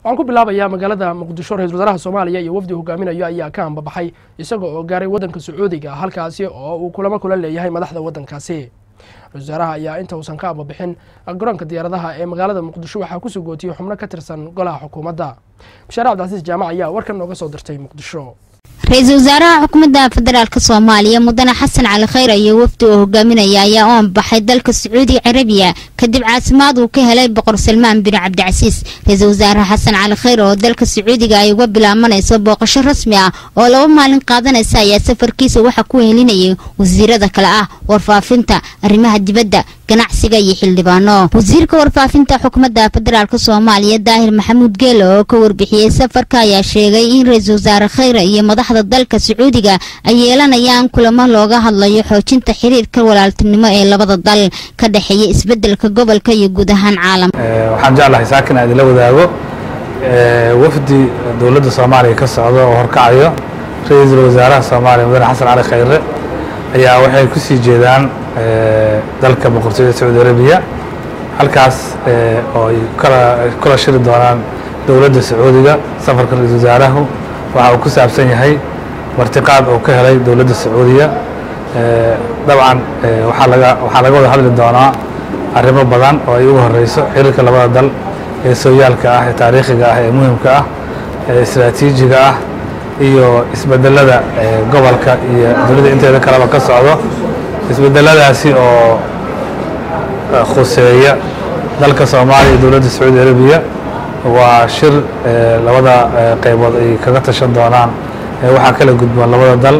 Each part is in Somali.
waxaan ku bilaabayaa magaalada muqdisho ra-isul wasaaraha soomaaliya iyo wafdi hogaaminayo ayaa ka ambabaxay isaga oo gaaray waddanka sacuudiga halkaasi oo uu kulamo kula leeyahay madaxda waddankaasi ra-isul wasaaraha ayaa inta uusan ka ambabixin garoonka diyaaradaha ee magaalada muqdisho waxaa kusoo gootiyey xubno ka tirsan golaha xukuumadda bashaare cabdicasiis jaamac ayaa warkan nooga soo dirtay muqdisho ra-iisul wasaaraha xukuumadda federaalk soomaaliya mudane xasan cali khayr iyo wafdi oo hogaaminaya ayaa u ambaxay dalka sacuudi carabiya kadib caasimaad uu ka helay boqor salmaan bin cabdicasiis ra-iisul wasaare xasan cali khayr oo dalka sacuudiga ay uga bilaabanayso booqasho rasmi ah oo laba maalin qaadanaysa ayaa safarkiisa waxaa ku helinayay wasiirada kale ah warfaafinta arrimaha dibadda ganacsiga iyo xildhibaano wasiirka warfaafinta xukuumadda federaalk soomaaliya daahir maxamuud geele oo ka warbixiyey safarka ayaa sheegay in ra-iisul wasaare khayre iyo madaxda dalka sacuudiga ay yeelanayaan kulamo looga hadlayo xoojinta xiriirka walaaltinimo ee labada dal ka dhexeeya isbedelka gobolka iyo guud ahaan caalamka waxaan jeclahay saakin aan idinla wadaago wafdi dowladda soomaaliya ka socda oo horkacayo ra-iisul wasaaraha soomaaliya mudane xasan cali khayre ayaa waxay ku sii jeedaan dalka boqortooyada sacuudi arabiya halkaas oo ay kula shiri doonaan dowladda sacuudiga safarka ra-iisul wasaarahu waxa uu ku saabsan yahay martiqaad uu ka helay dowladda sacuudiya dabcan waxaa laga waxaa laga wada hadli doonaa arrimo badan oo ay ugu horeyso xiriirka labada dal ee sooyaalka ah ee taariikhiga ah ee muhimka ah ee istraatiijiga ah iyo isbedelada gobolka iyo dunida inteeda kaleba ka socdo isbedeladaasi oo khuseeya dalka soomaaliya iyo dowladda sacuudi arabiya waa shir labada qaybood ay kaga tashan doonaan waxaa kala gudboon labada dal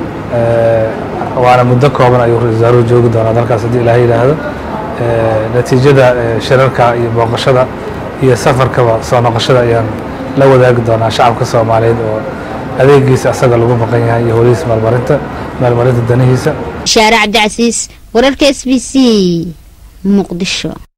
waana muddo kooban ayuu ra-isul wasaaruhu joogi doonaa dalkaas haddii ilaah yidhaahdo natiijada shirarka iyo booqashada iyo safarkaba soo noqoshada ayaan la wadaagi doonaa shacabka soomaaliyeed oo adeegiisa asaga lagu maqan yahay iyo holihiisa maalmarinta maalmarinta danihiisa bashaare cabdicasiis wararka s b c muqdisho